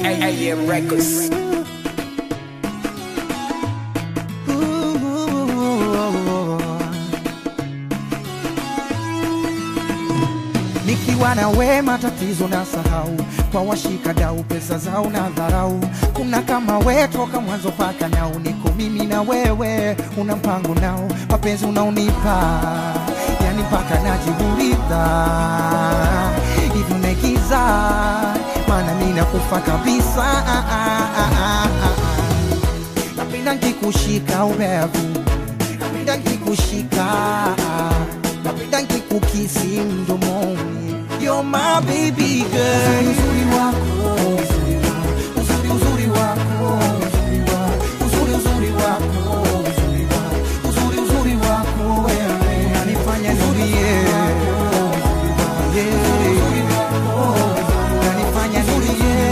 AM Records. Nikiwa na we matatizo na sahau, kwa washika dau pesa zao na dharau. Kuna kama we toka mwanzo paka nao, niko mimi na wewe, una mpango nao, mapenzi unaonipa yani mpaka najiuliza hivi umegiza, maana mimi nakufa kabisa. Ah, ah, ah, ah, ah. Napenda nkikushika ubevu, napenda nkikushika, napenda nkikukisi mdomoni. You're my baby girl. Uzuri wako, uzuri uzuri wako, uzuri uzuri wako, uzuri uzuri wako wewe unanifanya nilie. Yeah. Unanifanya nilie.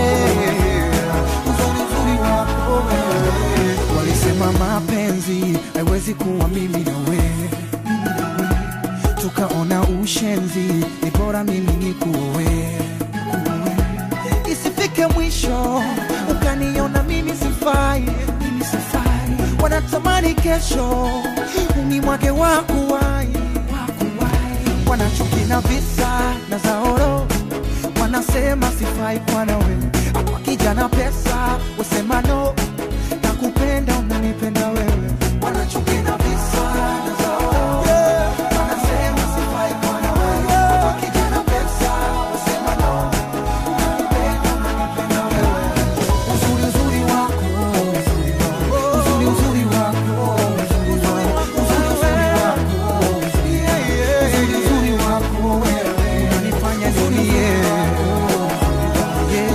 Uzuri uzuri wako wewe. Walisema mapenzi haiwezi kuwa mimi na wewe tukaona ushenzi, ni bora mimi nikuoe, isifike mwisho ukaniona mimi sifai, mimi sifai. Wanatamani kesho unimwage wakuwai, wanachuki na visa na zaoro, wanasema sifai kwa nawe, hapa kijana pesa wasema no, nakupenda unanipenda wewe, wanachuki na visa na zaoro wanasema sifai kwa nawe, hapa kijana pesa wasema no, nakupenda unanipenda wewe, uzuri uzuri wako, uzuri uzuri wako, uzuri uzuri wako, uzuri uzuri wako wewe unanifanya nilie. Yeah.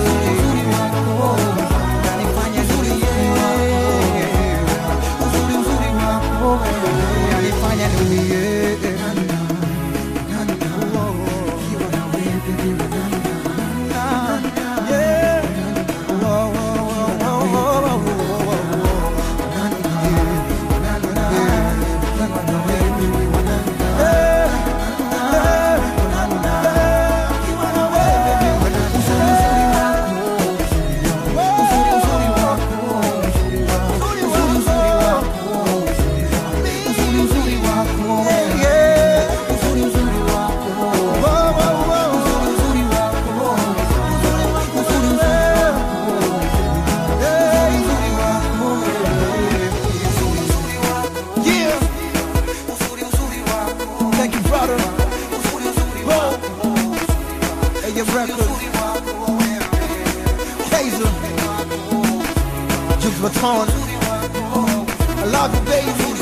Unanifanya nilie. Uzuri uzuri wako wewe unanifanya nilie. Yeah. Whoa, whoa, whoa, whoa, whoa, whoa, whoa. Yeah. Thank you, brother. Whoa. AM Records. Kaiser. Juice Baton. I love you, baby.